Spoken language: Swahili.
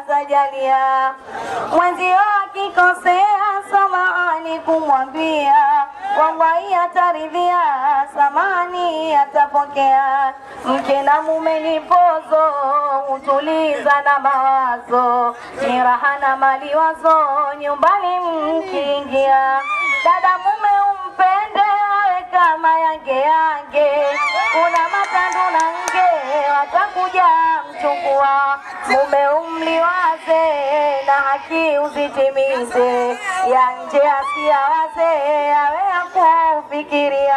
atajalia. Mwenzio akikosea, samahani kumwambia, wallahi ataridhia, samani atapokea. Mke na mume ni pozo, hutuliza na mawazo, ni raha na mali wazo, nyumbani mkiingia. Dada mume umpende, awe kama yange yange, kuna matandu na nge watakuja mchukua. Mume umliwaze na haki uzitimize, ya nje asiyawaze, awe akufikiria